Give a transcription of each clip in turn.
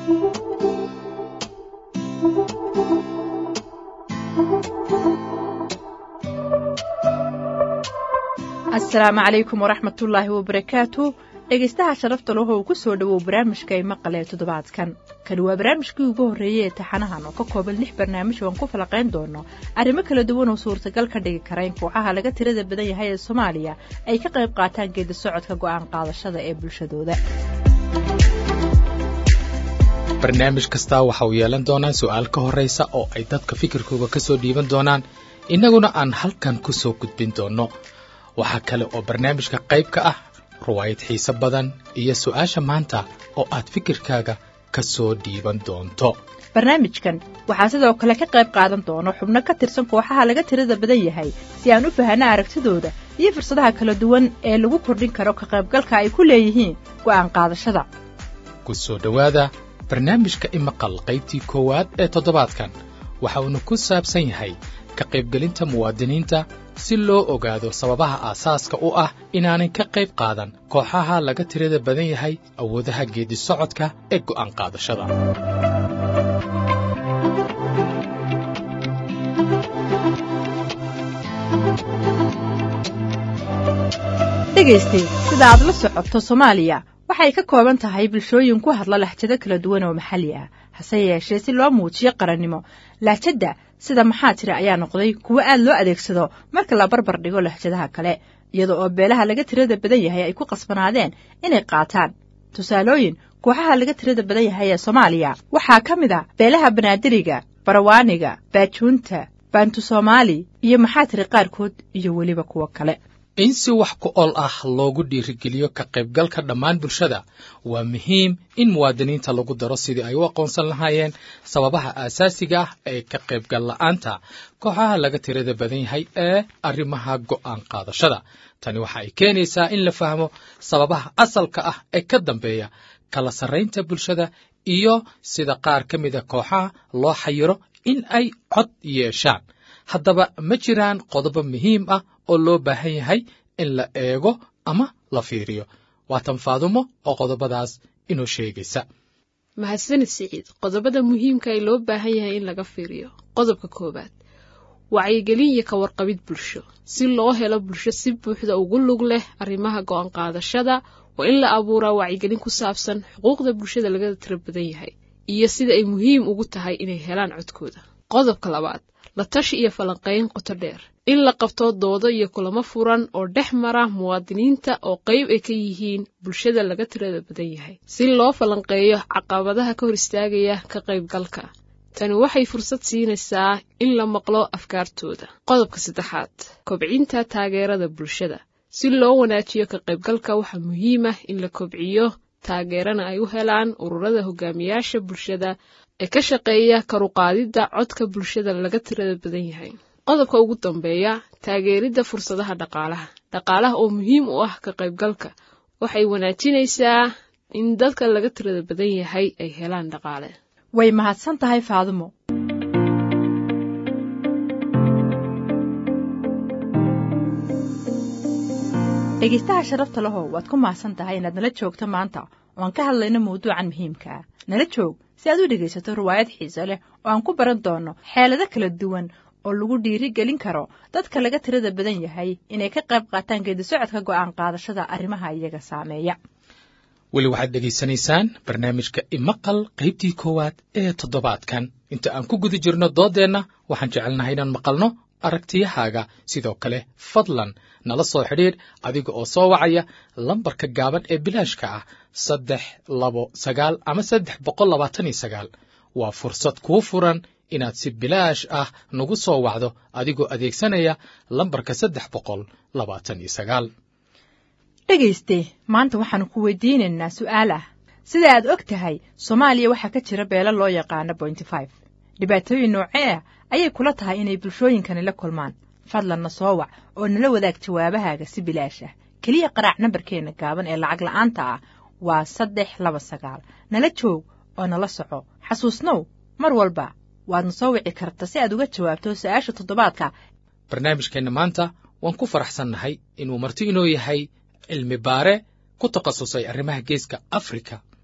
asalaamu calaykum waraxmatullaahi wabarakaatu dhegaystaha sharafta lahow ku soo dhowow barnaamijka ay maqalee toddobaadkan kani waa barnaamijkii ugu horreeyey ee taxanahan oo ka kooban lix barnaamij oo aan ku falaqayn doono arrimo kala duwan oo suurtagal ka dhigi kara in kooxaha laga tirada badan yahay ee soomaaliya ay ka qayb qaataan geedi socodka go'aan qaadashada ee bulshadooda barnaamij kastaa waxa uu yeelan doonaa su'aal ka horraysa oo ay dadka fikirkooga ka soo dhiiban doonaan innaguna aan halkan ku soo gudbin doonno waxaa kale oo barnaamijka qayb ka ah ruwaayad xiise badan iyo su'aasha maanta oo aad fikirkaaga ka soo dhiiban doonto barnaamijkan waxaa sidoo kale ka qayb qaadan doono xubno ka tirsan kooxaha laga tirada badan yahay si aan u fahanno aragtidooda iyo fursadaha kala duwan ee lagu kordhin karo ka qaybgalka ay ku leeyihiin go'aan qaadashada ku soo dhowaada barnaamijka imaqal qaybtii koowaad ee toddobaadkan waxa uuna ku saabsan yahay ka qaybgelinta muwaadiniinta si loo ogaado sababaha aasaaska u ah inaanay ka qayb qaadan kooxaha laga tirada badan yahay awoodaha geedi socodka ee go'aan qaadashada dhegaystay sida aad la socoto soomaaliya waxay ka kooban tahay bulshooyin ku hadla lahjado kala duwan oo maxalli ah hase yeeshee si loo muujiyo qarannimo lahjadda sida maxaa tiri ayaa noqday kuwo aad loo adeegsado marka la barbar dhigo lahjadaha kale iyada oo beelaha laga tirada badan yahay ay ku qasbanaadeen inay qaataan tusaalooyin kooxaha laga tirada badan yahay ee soomaaliya waxaa ka mid a beelaha banaadiriga barawaaniga baajuunta baantu soomaali iyo maxaa tiri qaarkood iyo weliba kuwo kale in si wax ku ol ah loogu dhiirigeliyo ka qaybgalka dhammaan bulshada waa muhiim in muwaadiniinta lagu daro sidii ay u aqoonsan lahaayeen sababaha aasaasiga ah ee ka qaybgal la'aanta kooxaha laga tirada badan yahay ee arrimaha go'aan qaadashada tani waxa ay keenaysaa in la fahmo sababaha asalka ah ee ka dambeeya kala sarraynta bulshada iyo sida qaar ka mida kooxaha loo xayiro in ay cod yeeshaan haddaba ma jiraan qodobo muhiim ah oo loo baahan yahay in la eego ama la fiiriyo waa tan faadumo oo qodobadaas inoo sheegaysa mahadsanid siciid qodobada muhiimka ee loo baahan yahay in laga fiiriyo qodobka koowaad wacyigelin iyo ka warqabid bulsho si loo helo bulsho si buuxda ugu lug leh arrimaha go'aan qaadashada waa in la abuuraa wacyigelin ku saabsan xuquuqda bulshada laga tira badan yahay iyo sida ay muhiim ugu tahay inay helaan codkooda qodobka labaad la tashi iyo falanqayn qoto dheer in la qabto doodo iyo kulamo furan oo dhex mara muwaadiniinta oo qayb ay ka yihiin bulshada laga tirada badan yahay si loo falanqeeyo caqabadaha ka hor istaagaya ka qaybgalka tani waxay fursad siinaysaa in la maqlo afkaartooda qodobka saddexaad kobcinta taageerada bulshada si loo wanaajiyo ka qaybgalka waxaa muhiim ah in la kobciyo taageerana ay u helaan ururada hogaamiyaasha bulshada ee ka shaqeeya karuqaadidda codka bulshada laga tirada badan yahay qodobka ugu dambeeya taageeridda fursadaha dhaqaalaha dhaqaalaha oo muhiim u ah ka qaybgalka waxay wanaajinaysaa in dadka laga tirada badan yahay ay helaan dhaqaale way mahadsan tahay faadumo dhegaystaha sharafta lahow waad ku mahadsan tahay inaad nala joogto maanta oo aan ka hadlayno mawduucan muhiimka ah nala joog si aad u dhegaysato riwaayad xiiso leh oo aan ku baran doonno xeelado kala duwan oo lagu dhiiri gelin karo dadka laga tirada badan yahay inay ka qayb qaataan geedi socodka go'aan qaadashada arrimaha iyaga saameeya weli waxaad dhegaysanaysaan barnaamijka imaqal qaybtii koowaad ee toddobaadkan inta aan ku guda jirno dooddeenna waxaan jecelnahay inaan maqalno aragtiyahaaga sidoo kale fadlan nala soo xidhiidh adiga oo soo wacaya lambarka gaaban ee bilaashka ah saddex labo sagaal ama saddex boqol labaatan iyo sagaal waa fursad kuu furan inaad si bilaash ah nagu soo wacdo adigoo adeegsanaya lambarka saddex boqol labaatan iyo sagaal dhegayste maanta waxaannu ku weydiinaynaa su'aal ah sida aad og tahay soomaaliya waxaa ka jira beelo loo yaqaano bointy five dhibaatooyin noocee ah ayay kula tahay inay bulshooyinkani la kulmaan fadlanna soo wac oo nala wadaag jawaabahaaga si bilaash ah keliya qaraac nambarkeenna gaaban ee lacag la'aanta ah waa saddex laba sagaal nala joog oo nala soco xasuusnow mar walba waadna soo wici karta si aad uga jawaabto su'aasha toddobaadka barnaamijkeenna maanta waan ku faraxsannahay inuu marti inoo yahay cilmi baare ku takhasusay arrimaha geeska afrika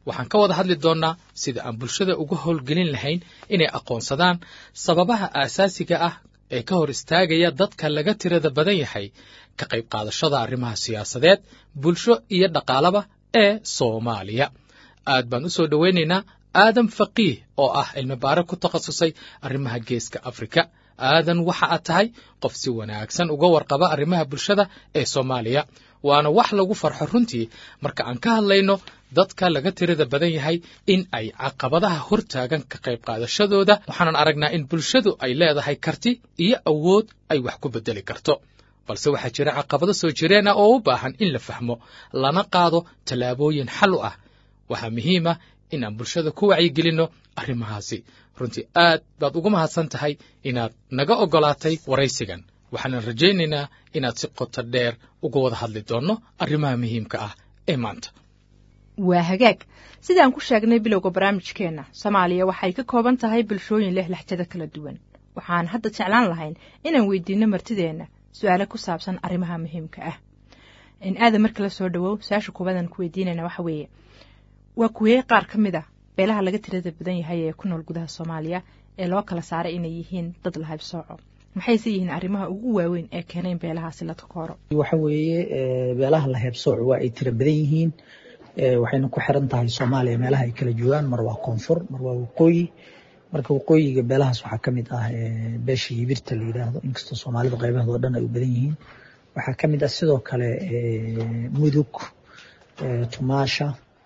waxaan ka wada hadli doonnaa sida aan bulshada uga howlgelin lahayn inay aqoonsadaan sababaha aasaasiga ah ee ka hor istaagaya dadka laga tirada badan yahay ka qayb qaadashada arrimaha siyaasadeed bulsho iyo dhaqaalaba ee soomaaliya aad baan u soo dhowaynaynaa aadan faqiih oo ah cilmibaare ku takhasusay arrimaha geeska afrika aadan waxa aad tahay qof si wanaagsan uga warqaba arrimaha bulshada ee soomaaliya waana wax lagu farxo runtii marka aan ka hadlayno dadka laga tirada badan yahay in ay caqabadaha hortaagan ka qayb qaadashadooda waxaanan aragnaa in bulshadu ay leedahay karti iyo awood ay wax ku beddeli karto balse waxaa jira caqabado soo jireen ah oo u baahan in la fahmo lana qaado tallaabooyin xal u ah waxaa muhiim ah in aan bulshada ku wacyigelinno arrimahaasi runtii aad baad ugu mahadsan tahay inaad naga oggolaatay waraysigan waxaanan rajaynaynaa inaad si qoto dheer uga wada hadli doonno arrimaha muhiimka ah ee maanta waa hagaag sidaan ku sheegnay bilowga barnaamijkeenna soomaaliya waxay ka kooban tahay bulshooyin leh laxjado kala duwan waxaan hadda jeclaan lahayn inaan weydiinno martideenna su-aalo ku saabsan arrimaha muhiimka ah in aadan marka la soo dhowow su-aasha kubadan ku weydiinayna waxa weeye waa kuweyey qaar ka mid a beelaha laga tirada badan yahay ee ku nool gudaha soomaaliya ee loo kala saaray inay yihiin dad la haybsooco maxayse yihiin arrimaha ugu waaweyn ee keenay in beelahaasi la takooro waxa weeye beelaha la heebsooco waa ay tira badan yihiin waxayna ku xiran tahay soomaaliya meelaha ay kala joogaan mar waa koonfur mar waa waqooyi marka waqooyiga beelahaas waxaa ka mid ah beesha yibirta la yidhaahdo inkastoo soomaalida qaybahood oo dhan ay u badan yihiin waxaa ka mid ah sidoo kale mudug tumaasha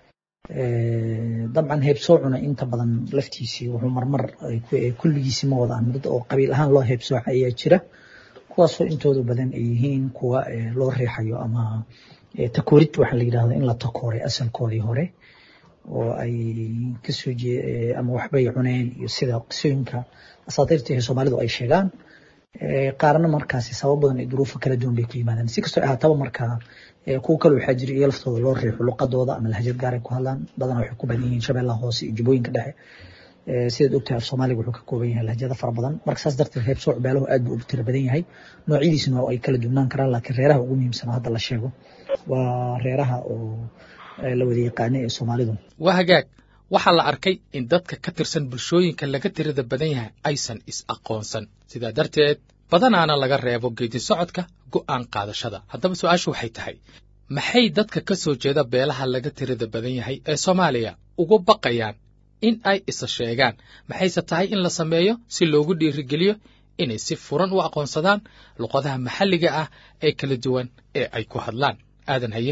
dabcan heebsoocuna inta badan laftiisii wuxuu marmar kulligiisi ma wadaan dad oo qabiil ahaan loo heebsooca ayaa jira kuwaasoo intooda badan ay yihiin kuwa loo riixayo ama takoorid waxaa la yidhahdo in la takooray asalkoodii hore oo ay kasoo jee ama waxbay cuneen iyo sida qisooyinka asaatiirta ee soomaalidu ay sheegaan qaarna markaasi sabab badan iyo duruufo kala duwan bay ku yimaadaan si kastoo ahaataba markaa kuwa kale waxaa jira iyo laftooda loo riixo luqadooda ama lahjad gaaray ku hadlaan badanaa waxay ku badan yihiin shabeellaha hoose iyo jubooyinka dhexe sidaad ogtahay af soomaaliga wuxuu ka kooban yahay lahjada fara badan marka saas darteed heebsooc beelahu aad buu ugu tira badan yahay noocyadiisuna ay kala duwnaan karaan laakiin reeraha ugu muhiimsan oo hadda la sheego waa reeraha oo la wada yaqaana ee soomaalidu waa hagaag waxaa la arkay in dadka ka tirsan bulshooyinka laga tirada badan yahay aysan is-aqoonsan sidaa darteed badanaana laga reebo geedi socodka go'aan qaadashada haddaba su-aashu waxay tahay maxay dadka ka soo jeeda beelaha laga tirada badan yahay ee soomaaliya ugu baqayaan in ay isa sheegaan maxayse tahay in la sameeyo si loogu dhiirigeliyo inay si furan u aqoonsadaan luqadaha maxalliga ah ee kala duwan ee ay ku hadlaan aadan haye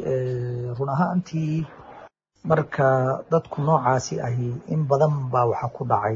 run ahaantii marka dadku noocaasi ahi in badan baa waxaa ku dhacay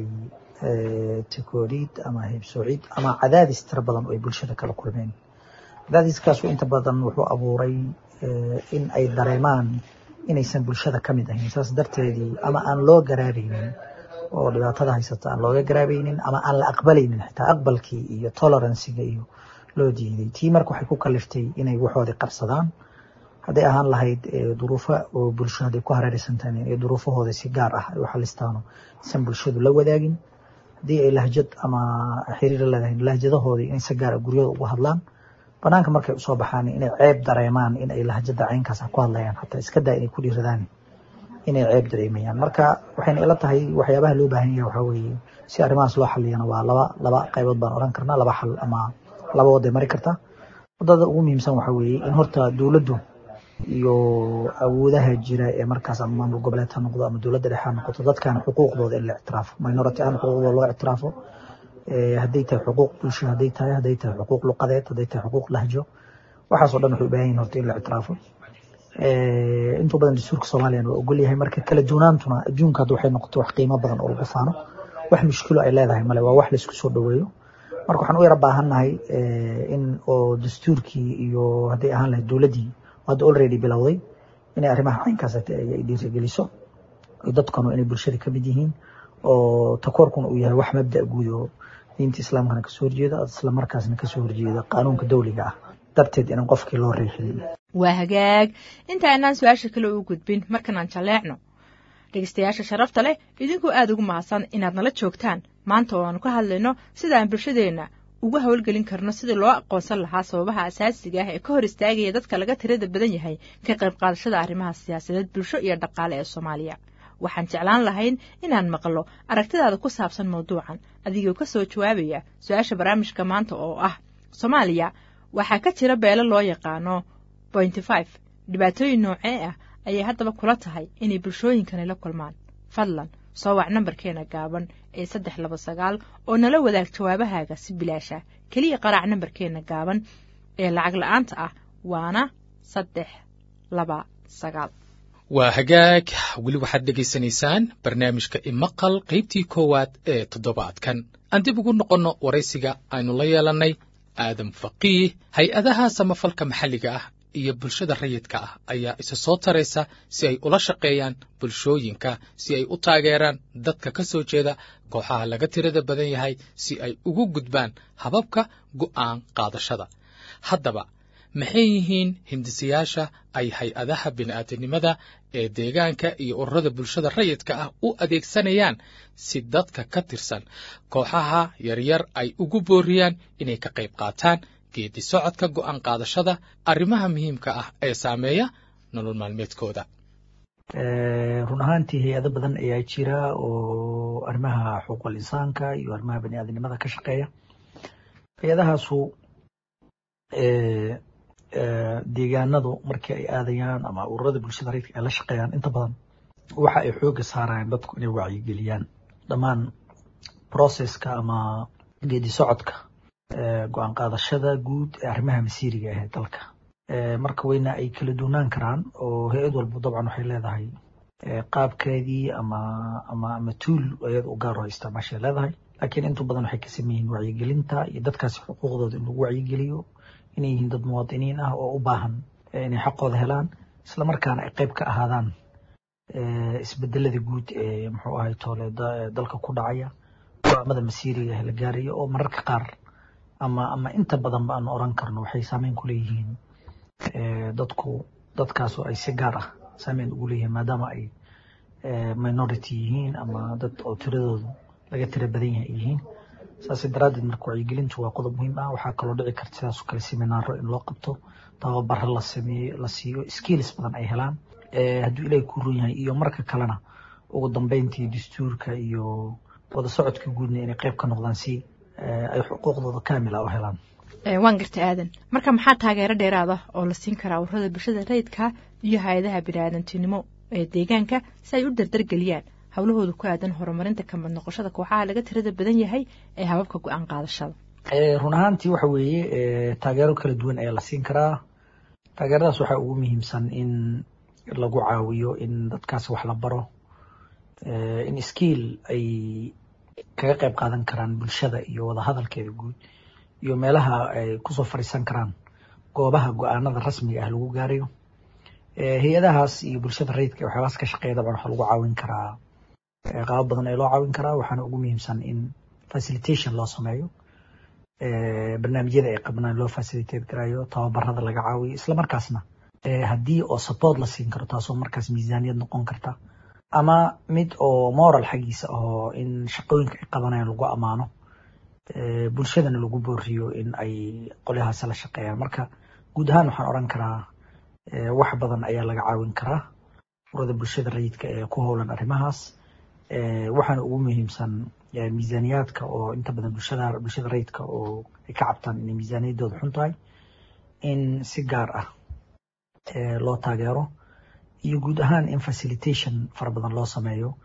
takooriid ama heybsoocid ama cadaadis tiro badan oo ay bulshada kala kulmeen cadaadiskaasu inta badan wuxuu abuuray in ay dareemaan inaysan bulshada ka mid ahayn saas darteedii ama aan loo garaabaynin oo dhibaatada haysata aan looga garaabaynin ama aan la aqbalaynin xitaa aqbalkii iyo toleransiga iyo loo diiday tii marka waxay ku kaliftay inay waxoodii qarsadaan hadday ahaan lahayd duruufo oo bulsho hadday ku hareeraysantahay ee duruufahooda si gaar ah ay u xalistaano isan bulshadu la wadaagin haddii ay lahjad ama xiriir leedahay lahjadahoodii in si gaar ah guryada ugu hadlaan banaanka markay usoo baxaan inay ceeb dareemaan in ay lahjada caynkaas ku hadlayaan hataa iska daa inay ku dhiiradaan inay ceeb dareemayaan marka waxayna ila tahay waxyaabaha loo baahan yahay waxaa weeye si arrimahaas loo xaliyana waa laba laba qaybood baan oran karnaa laba xal ama laba waday mari kartaa wadada ugu muhiimsan waxaa weeye in horta dowladdu iyo awoodaha jira ee markaas ama maamul goboleed ha noqdo ama dowladda dhexe ha noqoto dadkan xuquuqdooda in la ictiraafo minority ahaan xuquuqdooda loo ictiraafo hadday tahay xuquuq bulsho hadday tahay hadday tahay xuquuq luqadeed hadday tahay xuquuq lahjo waxaasoo dhan waxay u baahan yihin horta in la ictiraafo intuu badan dastuurka soomaaliyana waa ogol yahay marka kala duwanaantuna adduunka hadda waxay noqotay wax qiimo badan oo lagu faano wax mushkilo ay leedahay male waa wax laisku soo dhoweeyo marka waxaan u yara baahannahay in oo dastuurkii iyo hadday ahaan lahayd dowladdii hadda already bilowday inay arrimaha caynkaas ay dhiirigeliso dadkanu inay bulshada ka mid yihiin oo takoorkuna uu yahay wax mabda guud oo diinta islaamkana kasoo horjeeda isla markaasna kasoo horjeeda qaanuunka dawliga ah darteed inaan qofkii loo riixin waa hagaag inta aynaan su-aasha kale u gudbin markanaan jalleecno dhegeystayaasha sharafta leh idinkoo aada ugu mahadsan inaad nala joogtaan maanta oo aanu ka hadlayno sida aan bulshadeenna ugu howlgelin karno sidii loo aqoonsan lahaa sababaha asaasiga ah ee ka hor istaagaya dadka laga tirada badan yahay ka qayb qaadashada arrimaha siyaasadeed bulsho iyo dhaqaale ee soomaaliya waxaan jeclaan lahayn inaan maqlo aragtidaada ku saabsan mawduucan adigoo ka soo jawaabaya su-aasha barnaamijka maanta oo ah soomaaliya waxaa ka jira beelo loo yaqaano bointy five dhibaatooyin noocee ah ayay haddaba kula tahay inay bulshooyinkani la kulmaan fadlan soo wac nambarkeena gaaban ee saddex laba sagaal oo nala wadaag jawaabahaaga si bilaasha keliya qaraac nambarkeena gaaban ee lacag la-aanta ah waana saddex laba sagaal waa hagaag weli waxaad dhegaysanaysaan barnaamijka imaqal qaybtii koowaad ee toddobaadkan aan dib ugu noqonno waraysiga aynu la yeelannay aadam faqiih hay-adaha samafalka maxalliga ah iyo bulshada rayidka ah ayaa isa soo taraysa si ay ula shaqeeyaan bulshooyinka si ay u taageeraan dadka ka soo jeeda kooxaha laga tirada badan yahay si ay ugu gudbaan hababka go'aan qaadashada haddaba maxay yihiin hindisayaasha ay hay-adaha bini'aadanimada ee deegaanka iyo ururada bulshada rayidka ah u adeegsanayaan si dadka ka tirsan kooxaha yaryar ay ugu booriyaan inay ka qayb qaataan geedi socodka go'aan qaadashada arrimaha muhiimka ah ee saameeya nolol maalmeedkooda run ahaantii hay-ado badan ayaa jira oo arrimaha xuquuqul insaanka iyo arrimaha baniaadanimada ka shaqeeya hay-adahaasu deegaanadu markii ay aadayaan ama ururada bulshada rayidka ay la shaqeeyaan inta badan waxa ay xooga saarayaan dadku inay wacyigeliyaan dhammaan processka ama geedi socodka go-aan qaadashada guud ee arrimaha masiiriga ah ee dalka marka weyna ay kala duunaan karaan oo hay-ad walba dabcan waxay leedahay qaabkeedii ama ama ama tuul ayada u gaar oo isticmaashay leedahay laakiin intu badan waxay ka sameeyihiin wacyigelinta iyo dadkaasi xuquuqdooda in lagu wacyigeliyo inay yihiin dad muwaadiniin ah oo u baahan inay xaqooda helaan isla markaana ay qayb ka ahaadaan isbedelada guud ee muxuu ahay toole dalka ku dhacaya go'aamada masiiriga la gaarayo oo mararka qaar ama ama inta badanba aan oran karno waxay saameyn ku leeyihiin dadku dadkaas oo ay si gaar ah saameyn ugu leeyihiin maadaama ay minority yihiin ama dad oo tiradoodu laga tira badan yahay yihiin saas daraaddeed marka wacyigelintu waa qodob muhiim ah waxaa kaloo dhici karta sidaas oo kale seminaaro in loo qabto tababaro la sameeyo la siiyo skills badan ay helaan hadduu ilaahay ku run yahay iyo marka kalena ugu dambeyntii dastuurka iyo wada socodka guudna inay qayb ka noqdaan si ay xuquuqdooda kaamila u helaan waan garta aadan marka maxaa taageero dheeraada oo la siin karaa ururada bulshada rayidka iyo hay-adaha biniaadantinimo ee deegaanka si ay u dardargeliyaan howlahooda ku aadan horumarinta kamid noqoshada kooxaha laga tirada badan yahay ee hababka go-aan qaadashada run ahaantii waxa weeye taageero kala duwan ayaa la siin karaa taageeradaas waxaa ugu muhiimsan in lagu caawiyo in dadkaas wax la baro in skiil ay kaga qayb qaadan karaan bulshada iyo wadahadalkeeda guud iyo meelaha ay kusoo fadhiisan karaan goobaha go-aanada rasmiga ah lagu gaarayo hay-adahaas iyo bulshada rayidka waxyaabahaas ka shaqeeya dabcan waxaa lagu caawin karaa qaabo badan ee loo caawin karaa waxaana ugu muhiimsan in facilitation loo sameeyo barnaamijyada ay qabnaan loo facilitate garayo tababarada laga caawiyo isla markaasna haddii oo support la siin karo taasoo markaas miisaaniyad noqon karta ama mid oo moral xaggiisa ahoo in shaqooyinka ay qabanayaan lagu ammaano bulshadana lagu booriyo in ay qolyahaasi la shaqeeyaan marka guud ahaan waxaan odhan karaa wax badan ayaa laga caawin karaa urada bulshada rayidka ee ku howlan arrimahaas waxaana ugu muhiimsan miisaaniyaadka oo inta badan bulshada bulshada rayidka oo ay ka cabtaan inay miisaaniyaddooda xun tahay in si gaar ah loo taageero iyo guud ahaan in facilitation fara badan loo sameeyo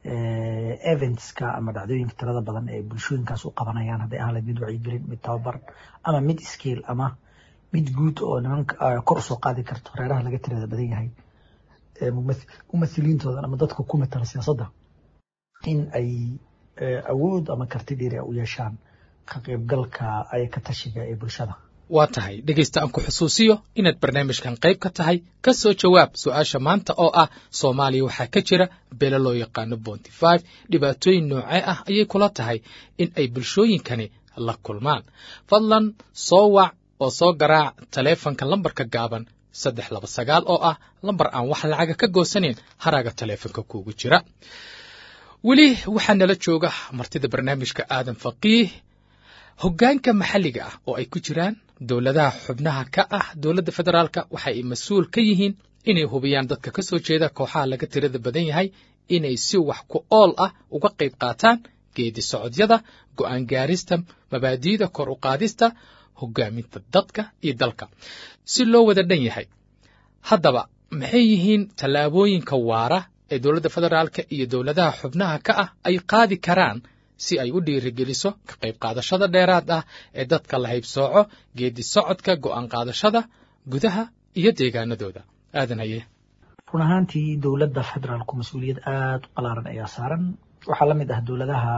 eventska ama dhacdooyinka tirada badan ee bulshooyinkaas u qabanayaan hadday ahaan lahayd mid wacyigelin mid tababar ama mid skiil ama mid guud oo nimanka kor usoo qaadi karto reeraha laga tirada badan yahay mumathiliintoodan ama dadka ku matala siyaasadda in ay awood ama karti dheeri u yeeshaan ka qaybgalka ay ka tashiga ee bulshada waa tahay dhegaysta aan ku xusuusiyo inaad barnaamijkan qayb ka tahay ka soo jawaab su-aasha maanta oo ah soomaaliya waxaa ka jira beelo loo yaqaano bonty five dhibaatooyin noocee ah ayay kula tahay in ay bulshooyinkani la kulmaan fadlan soo wac oo soo garaac taleefanka lambarka gaaban saddex laba sagaal oo ah lambar aan wax lacaga ka goosanayn haraaga taleefanka kuugu jira weli waxaa nala jooga martida barnaamijka aadan faqiih hoggaanka maxalliga ah oo ay ku jiraan dowladaha xubnaha ka ah dowladda federaalka waxa ay mas-uul ka yihiin inay hubiyaan dadka ka soo jeeda kooxaha laga tirada badan yahay inay si wax ku ool ah uga qayb qaataan geedi socodyada go'aan gaarista mabaadi'da kor u qaadista hoggaaminta dadka iyo dalka si loo wada dhan yahay haddaba maxay yihiin tallaabooyinka waara ee dowladda federaalka iyo dowladaha xubnaha ka ah ay qaadi karaan si ay u dhiirigeliso ka qayb qaadashada dheeraad ah ee dadka la haybsooco geedi socodka go'aan qaadashada gudaha iyo deegaanadooda aadan haye run ahaantii dowladda federaalku mas-uuliyad aada u qalaaran ayaa saaran waxaa la mid ah dowladaha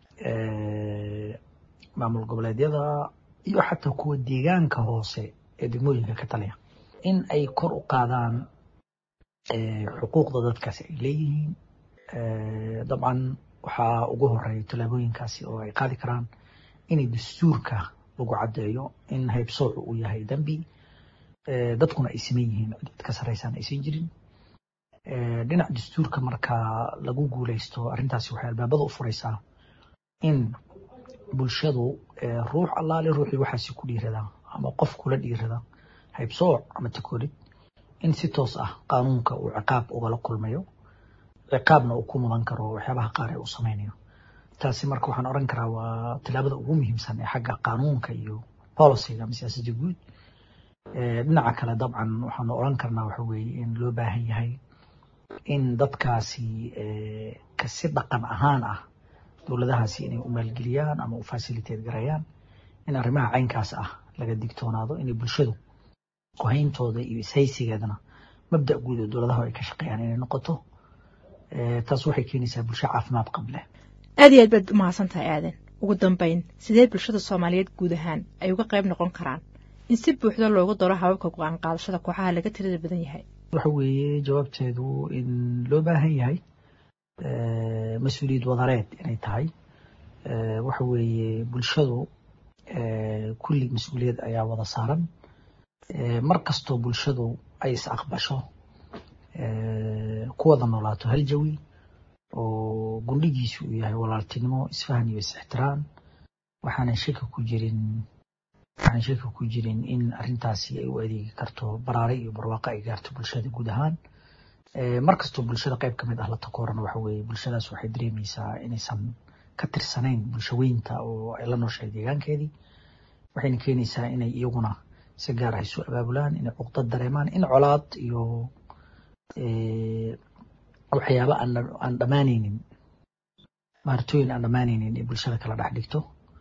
maamul goboleedyada iyo xataa kuwa deegaanka hoose ee degmooyinka ka taliya in ay kor u qaadaan xuquuqda dadkaasi ay leeyihiin dabcan waxaa ugu horeeya tallaabooyinkaasi oo ay qaadi karaan inay dastuurka lagu caddeeyo in haybsoocu uu yahay dembi dadkuna ay siman yihiin cid ka sarraysaan aysan jirin dhinac dastuurka marka lagu guuleysto arrintaasi waxay albaabada u furaysaa in bulshadu ruux allaale ruuxii waxaasi ku dhiirada ama qof kula dhiirada haybsooc ama takoolid in si toos ah qaanuunka uu ciqaab ugala kulmayo ciqaabna uu ku mudan karo waxyaabaha qaar ee uu samaynayo taasi marka waxaan odhan karaa waa tallaabada ugu muhiimsan ee xagga qaanuunka iyo policyga ama siyaasadda guud dhinaca kale dabcan waxaanu odhan karnaa waxa weeye in loo baahan yahay in dadkaasi kasi dhaqan ahaan ah dowladahaasi inay u maalgeliyaan ama u fasiliteed garayaan in arrimaha caynkaas ah laga digtoonaado inay bulshadu kuhayntooda iyo ishaysigeedana mabda guud oo dowladaha ay ka shaqeeyaan inay noqoto taas waxay keenaysaa bulsho caafimaad qable aad iyo aad baad umahadsan tahay aadan ugu dambayn sidee bulshada soomaaliyeed guud ahaan ay uga qayb noqon karaan in si buuxda loogu daro hababka go-aan qaadashada kooxaha laga tirada badan yahay waxa weeye jawaabteedu in loo baahan yahay mas-uuliyad wadareed inay tahay waxa weeye bulshadu kulli mas-uuliyad ayaa wada saaran mar kastoo bulshadu ay is aqbasho ku wada noolaato hal jawi oo gundhigiisu uu yahay walaaltinimo isfahan iyo is-ixtiraam waxaanan shaki ku jirin waxaan shaki ku jirin in arrintaasi ay u adeegi karto baraare iyo barwaaqo ay gaarto bulshada guud ahaan mar kastoo bulshada qayb ka mid ah la takoorana waxa weeye bulshadaas waxay dareemaysaa inaysan ka tirsanayn bulshaweynta oo ay la nooshahay deegaankeedii waxayna keenaysaa inay iyaguna si gaar ah isu abaabulaan inay cuqdad dareemaan in colaad iyo waxyaaba aan dhammaanaynin maartooyin aan dhammaanaynin ee bulshada kala dhex dhigto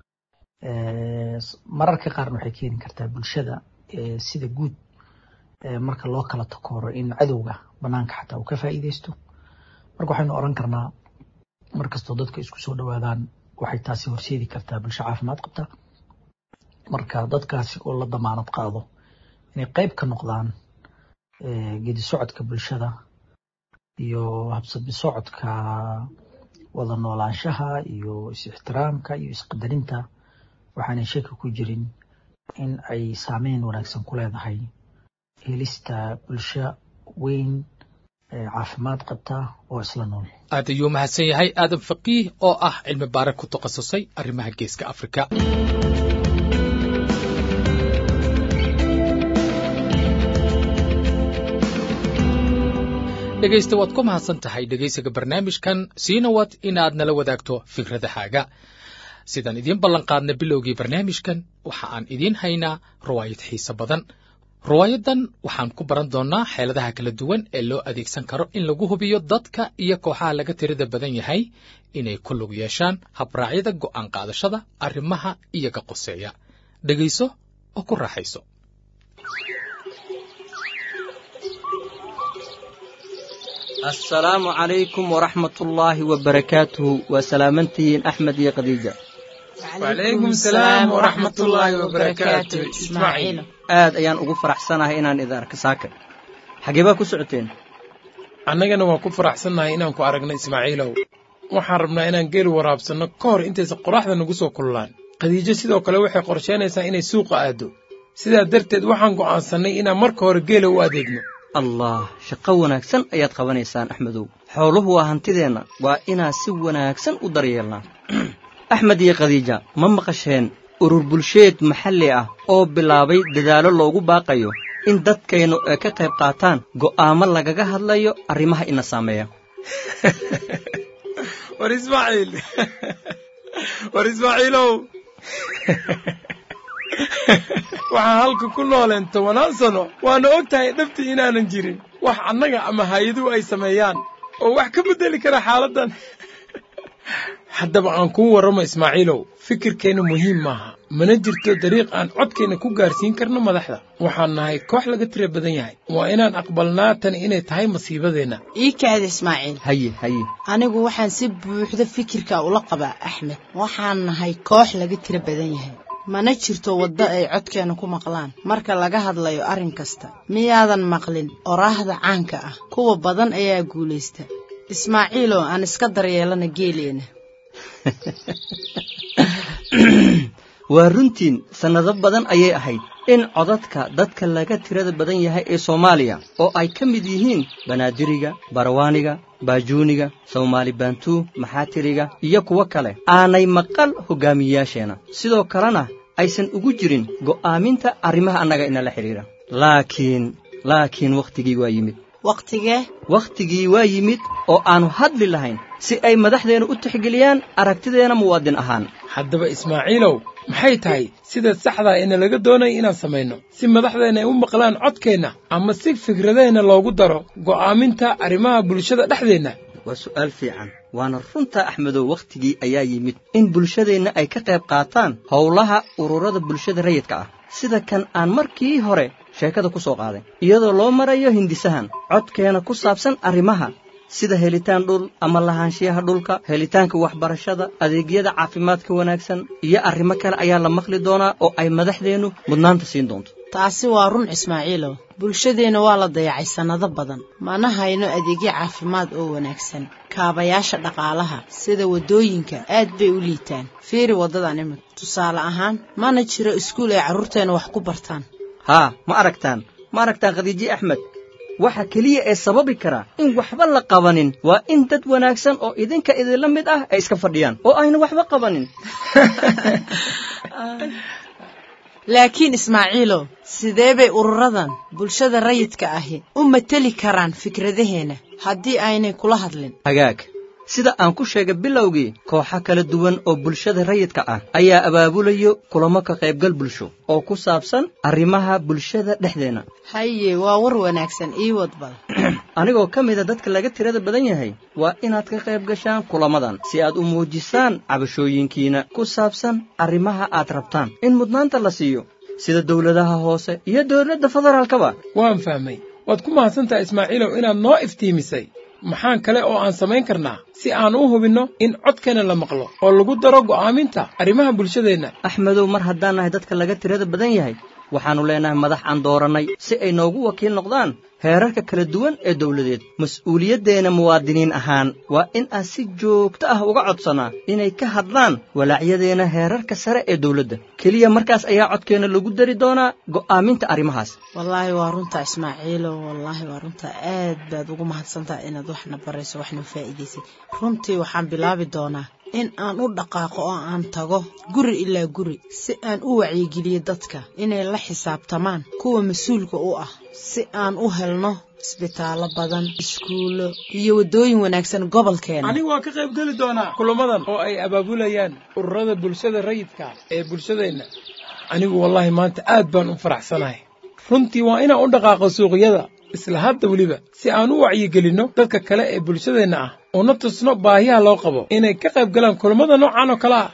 mararka qaarna waxay keeni kartaa bulshada sida guud marka loo kala takooro in cadowga banaanka xataa uu ka faa'iideysto marka waxaynu oran karnaa markastoo dadka isku soo dhowaadaan waxay taasi horseedi kartaa bulsho caafimaad qabta marka dadkaasi oo la damaanad qaado inay qayb ka noqdaan gedi socodka bulshada iyo habsabi socodka wada noolaanshaha iyo is-ixtiraamka iyo isqadarinta waxaanay shaki ku jirin in ay saameyn wanaagsan ku leedahay helista bulsho weyn caafimaad qabta oo isla nool aad ayuu mahadsan yahay aadan faqiih oo ah cilmi baare ku takhasusay arrimaha geeska afrika dhegaysta waad ku mahadsan tahay dhegaysiga barnaamijkan siina wad inaad nala wadaagto fikradahaaga sidaan idiin ballanqaadna bilowgii barnaamijkan waxa aan idiin haynaa ruwaayad xiise badan ruwaayadan waxaan ku baran doonnaa xeeladaha kala duwan ee loo adeegsan karo in lagu hubiyo dadka iyo kooxaha laga tirada badan yahay inay ku lug yeeshaan habraacyada go'aan qaadashada arrimaha iyaga qoseeya dhegayso oo ku raaxayso assalaamu calaykum waraxmatullaahi wabarakaatuhu waa salaamantihiin axmed iyo khadiija wacalaykum salaam waraxmatullaahi wabarakaatu ismaaciil aad ayaan ugu faraxsanahay inaan idin arka saaka xagee baa ku socoteen annagana waan ku faraxsannahay inaan ku aragno ismaaciilow waxaan rabnaa inaan geeli waraabsanno ka hor intaysa qoraxda nagu soo kullaan khadiijo sidoo kale waxay qorshaynaysaa inay suuqa aaddo sidaa darteed waxaan go'aansannay inaan marka hore geela u adeegno allah shaqo wanaagsan ayaad qabanaysaan axmedow xooluhu waa hantideenna waa inaan si wanaagsan u daryeelnaa axmed iyo khadiija ma maqasheen urur bulsheed maxalli ah oo bilaabay dadaallo loogu baaqayo in dadkaynu ay ka qayb qaataan go'aamo lagaga hadlayo arrimaha ina saameeya war ismaaciil war ismaaciilow waxaan halka ku nooleen tobanaan sano waana og tahay dhabtii inaanan jirin wax annaga ama hay-aduhu ay sameeyaan oo wax ka beddeli kara xaaladdan haddaba aan kuu warramo ismaaciilow fikirkeenna muhiim maaha mana jirto dariiq aan codkeenna ku gaarsiin karno madaxda waxaan nahay koox laga tira badan yahay waa inaan aqbalnaa tan inay tahay masiibadeenna ii kaada ismaaciil haye haye anigu waxaan si buuxda fikirka ula qabaa axmed waxaan nahay koox laga tira badan yahay mana jirto waddo ay codkeena ku maqlaan marka laga hadlayo arrin kasta miyaadan maqlin oraahda caanka ah kuwa badan ayaa guulaysta ismaaciiloo aan iska daryeelana geeleena waa runtiin sannado badan ayay ahayd in codadka dadka laga tirada badan yahay ee soomaaliya oo ay ka mid yihiin banaadiriga barwaaniga baajuuniga soomaali baantuu maxaatiriga iyo kuwo kale aanay maqal hoggaamiyeyaasheenna sidoo kalena aysan ugu jirin go'aaminta arrimaha annaga inala xidhiidha laakiin laakiin wakhtigii waa yimid wakhtigee wakhtigii waa yimid oo aannu hadli lahayn si ay madaxdeenna u tixgeliyaan aragtideenna muwaadin ahaan haddaba ismaaciilow maxay tahay sida saxdaa ina laga doonaya inaan samayno si madaxdeenna ay u maqlaan codkeenna ama si fikradeenna loogu daro go'aaminta arrimaha bulshada dhexdeenna waa su'aal fiican waana runta axmedow wakhtigii ayaa yimid in bulshadeenna ay ka qayb qaataan howlaha ururada bulshada rayidka ah sida kan aan markii hore sheekada ku soo qaaday iyadoo loo marayo hindisahan codkeena ku saabsan arrimaha sida helitaan dhul ama lahaanshiyaha dhulka helitaanka waxbarashada adeegyada caafimaadka wanaagsan iyo arrimo kale ayaa la maqli doonaa oo ay madaxdeennu mudnaanta siin doonto taasi waa run ismaaciilow bulshadeenna waa la dayacay sannado badan mana hayno adeegyo caafimaad oo wanaagsan kaabayaasha dhaqaalaha sida waddooyinka aad bay u liitaan fiiri waddadan imid tusaale ahaan mana jiro iskuul ay carruurteenna wax ku bartaan haa ma aragtaan ma aragtaan khadiiji axmed waxa keliya ee sababi kara in waxba la qabanin waa in dad wanaagsan oo idinka idinla mid ah ay iska fadhiyaan oo ayna waxba qabanin laakiin ismaaciilow sidee bay ururadan bulshada rayidka ahi u mateli karaan fikradaheenna haddii aynay kula hadlin hagaag sida aan ku sheegay bilowgii kooxo kala duwan oo bulshada rayidka ah ayaa abaabulayo kulamo ka qaybgal bulsho oo ku saabsan arrimaha bulshada dhexdeenna haye waa war wanaagsan ii wadbal anigoo ka mida dadka laga tirada badan yahay waa inaad ka qayb gashaan kulamadan si aad u muujisaan cabashooyinkiina ku saabsan arrimaha aad rabtaan in mudnaanta la siiyo sida dawladaha hoose iyo dawladda federaalkaba waan fahmay waad ku mahadsantahay ismaaciilow inaad noo iftiimisay maxaan kale oo aan samayn karnaa si aan u hubinno in codkeenna la maqlo oo lagu daro go'aaminta arrimaha bulshadeenna axmedow mar haddaan nahay dadka laga tirada badan yahay waxaannu leenahay madax aan doorannay si ay noogu wakiil noqdaan heerarka kala duwan ee dawladeed mas-uuliyaddeena muwaadiniin ahaan waa in aan si joogto ah uga codsannaa inay ka hadlaan walaacyadeenna heerarka sare ee dawladda keliya markaas ayaa codkeenna lagu dari doonaa go'aaminta arrimahaas wallaahi waa runta ismaaciilow wallaahi waa runta aad baad ugu mahadsantaha inaad waxna barayso waxna faa'iidaysay runtii waxaan bilaabi doonaa in aan u dhaqaaqo oo aan tago guri ilaa guri si aan u wacyigeliyo dadka inay la xisaabtamaan kuwa mas-uulka u ah si aan u helno isbitaallo badan iskuullo iyo waddooyin wanaagsan gobolkeena anigu waan ka qayb geli doonaa kulamadan oo ay abaabulayaan ururada bulshada rayidka ee bulshadeenna anigu wallaahi maanta aad baan u faraxsanahay runtii waa inaan u dhaqaaqo suuqyada isla hadda weliba si aan u wacyigelinno dadka kale ee bulshadeenna ah una tusno baahiyaha loo qabo inay ka qayb galaan kulamada noocan oo kale ah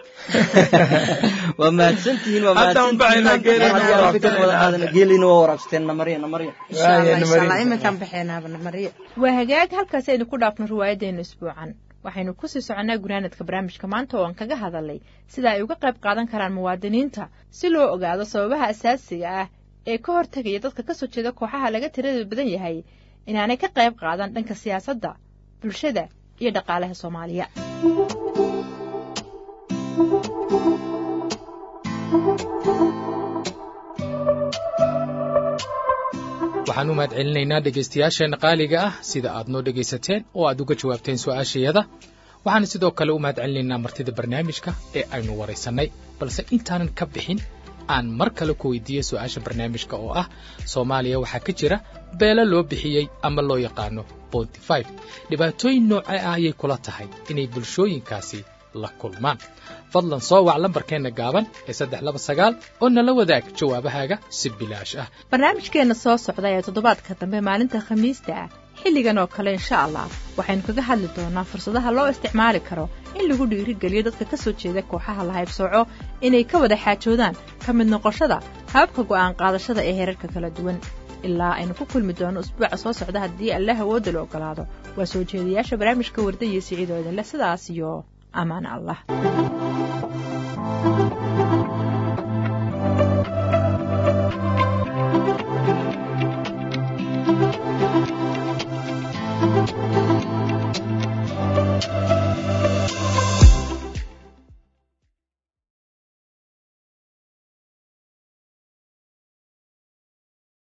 waa mahadsantihiin waa Haddaan baxaynaa geelina waa waraabsateen. geelina waa waraabsateen namarya namarya insha allah Waaya, insha allah Maria. iminkaan baxeenaaba namariyo waa hagaag halkaasi aynu ku dhaafno riwaayaddeena isbuucan waxaynu kusii soconnaa gunaanadka barnaamijka maanta oo aan kaga hadalnay sida ay uga qayb qaadan karaan muwaadiniinta si loo ogaado sababaha asaasiga ah ee ka hortegaya dadka ka soo jeeda kooxaha laga tirada badan yahay inaanay ka qayb qaadan dhanka siyaasadda bulshada iyo dhaqaalaha soomaaliya waxaan u mahadcelinaynaa dhegaystayaasheenna qaaliga ah sida aad noo dhegaysateen oo aad uga jawaabteen su'aashayada waxaan sidoo kale u mahad celinaynaa martida barnaamijka ee aynu waraysannay balse intaanan ka bixin aan mar kale ku weydiiyey su-aasha barnaamijka oo ah soomaaliya waxaa ka jira beelo loo bixiyey ama loo yaqaano bontifive dhibaatooyin noocee ah ayay kula tahay inay bulshooyinkaasi la kulmaan fadlan soo wac lambarkeenna gaaban ee saddex laba sagaal oo nala wadaag jawaabahaaga si bilaash ah barnaamijkeenna soo socda ee toddobaadka dambe maalinta khamiista ah xilligan oo kale insha allah waxaynu kaga hadli doonaa fursadaha loo isticmaali karo in lagu dhiirigeliyo dadka ka soo jeeda kooxaha la haybsooco inay ka wada xaajoodaan ka mid noqoshada hababka go'aan qaadashada ee heerarka kala duwan ilaa aynu ku kulmi doono usbuuca soo socda haddii allah awoodda la ogolaado waa soo jeedayaasha barnaamijka warda iyo siciidoo idinle sidaas iyo amaan allah Thank you.